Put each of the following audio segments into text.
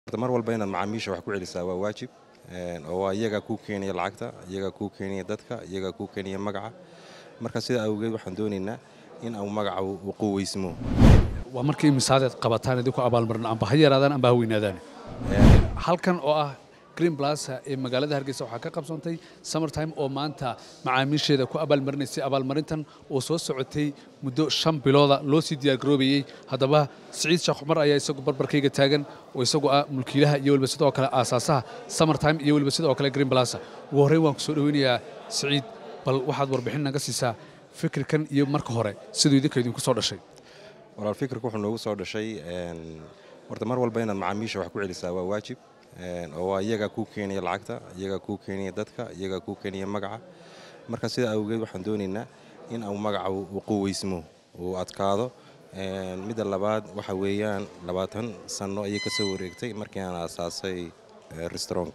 mar walba inaad macaamiisha wax ku celisaa waa waajib oo waa iyagaa kuu keenaya lacagta iyagaa kuu keenaya dadka iyagaa kuu keenaya magaca marka sidaa awgeed waxaan doonaynaa in au magaca uu quweysmo waa markii misaadeed qabataan idinku abaalmarin amba ha yaraadaan amba ha weynaadaan halkan oo ah green blasa ee magaalada hargeysa waxaa ka qabsoontay summertime oo maanta macaamiisheeda ku abaalmarinaysay abaalmarintan oo soo socotay muddo shan bilooda loo sii diyaargaroobayey haddaba siciid sheekh cumar ayaa isagu barbarkayga taagan oo isagu ah mulkiilaha iyo weliba sidoo kale aasaasaha summertime iyo weliba sidoo kale green blasa ugu horreyn waan ku soo dhoweynayaa siciid bal waxaad warbixin naga siisaa fikirkan iyo marka hore siduu idinka idinku soo dhashay walaal fikirka wuxuu noogu soo dhashay horta mar walba inaad macaamiisha wax ku celisaa waa waajib oo waa iyagaa kuu keenaya lacagta iyagaa kuu keenaya dadka iyagaa kuu keenaya magaca marka sidaa awgeed waxaan doonaynaa in au magaca uu quweysmo uu adkaado midda labaad waxa weeyaan labaatan sanno ayay ka soo wareegtay markii aan aasaasay restaurantka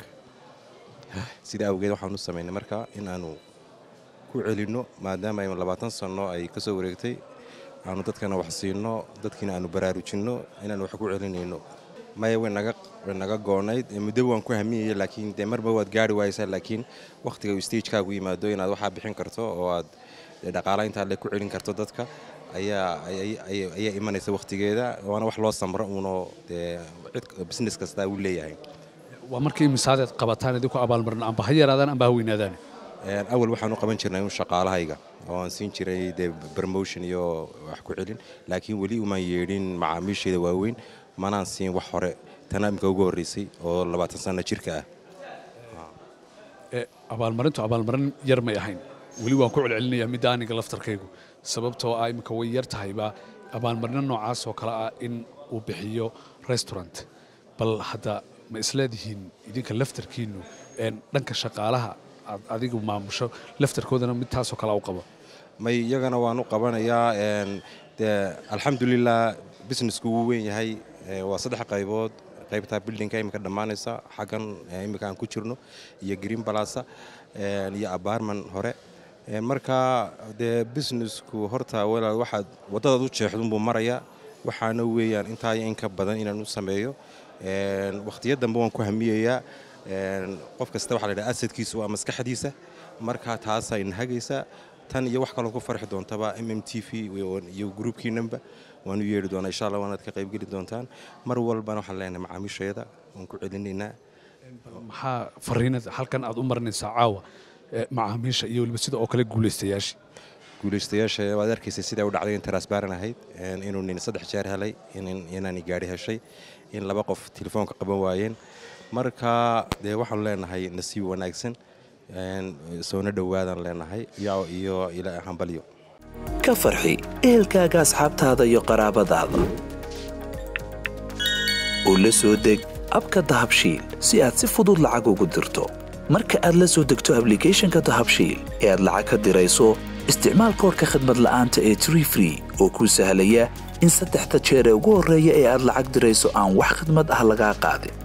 sidaa awgeed waxaan u samaynay marka in aanu ku celinno maadaama ay labaatan sanno ay ka soo wareegtay aanu dadkana wax siinno dadkiina aanu baraarujinno inaanu wax ku celinayno maya way naga goonayd muddo waan ku hamiyaya laakiin dee marba waad gaari waaysaa laakiin wakhtiga uu stagekaagu yimaado inaad waxaa bixin karto oo aad dhaqaala intaad le ku celin karto dadka ayaa imanaysa wakhtigeeda waana wax loo samro uunoo dee business kastaa uu leeyahay waa markii misaadeed qabataan idinku abaalmarin amba ha yaraadaan amba ha weynaadaan awal waxaan u qaban jirnay un shaqaalahayga oo aan siin jiray dee promotion iyo wax ku celin laakiin weli umaan yeedhin macaamiisheeda waaweyn manaan siin wax hore tana imika ugu horreysay oo labaatan sanno jirka ah abaalmarintu abaalmarin yar may ahayn weli waan ku celcelinayaa midda aniga laftarkaygu sababtoo ah iminka way yar tahayba abaalmarino noocaas oo kale ah in uu bixiyo restaurant bal hadda ma isleedihiin idinka laftarkiinnu dhanka shaqaalaha aad adigu maamusho laftarkoodana mid taasoo kale u qabo may iyagana waan u qabanayaa dee alxamdulilah businessku wuu weyn yahay waa saddex qaybood qaybtaa bildinka imika dhammaanaysa xaggan imika aan ku jirno iyo green balasa iyo abaarman hore marka dee businessku horta walaal waxaad waddadaad u jeexdunbuu marayaa waxaana weeyaan intaa in ka badan inaan u sameeyo wakhtiyo dambe waan ku hamiyayaa qof kasta waxa la yidhaha asadkiisu waa maskaxdiisa marka taasaa inhagaysa tan iyo wax kaloo ku farxi doontaba m m t v iyo gruubkiinanba waanu yeedhi doonaa insha allah waanaad ka qaybgeli doontaan mar walbana waxaan leenahay macaamiisheeda waan ku celinaynaa maxaa fariinad halkan aad u marinaysaa caawa macaamiisha iyo weliba sida oo kale guulaystayaasha guulaystayaasha waad arkaysay sidaa u dhacday in taraasbaaran ahayd inuu nin saddex jeer helay inaani gaari heshay in laba qof telefoonka qaban waayeen marka dee waxaanu leenahay nasiib wanaagsan soona dhowaadaan leenahay iyo hambalyo ka farxi ehelkaaga asxaabtaada iyo qaraabadaada oo la soo deg abka dahabshiil si aad si fudud lacag ugu dirto marka aad la soo degto ablicathonka dahabshiil ee aad lacag ka dirayso isticmaal koorka khadmad la'aanta ee tree free oo kuu sahlaya in saddexda jeer ee ugu horreeya ee aad lacag dirayso aan wax khadmad ah lagaa qaadin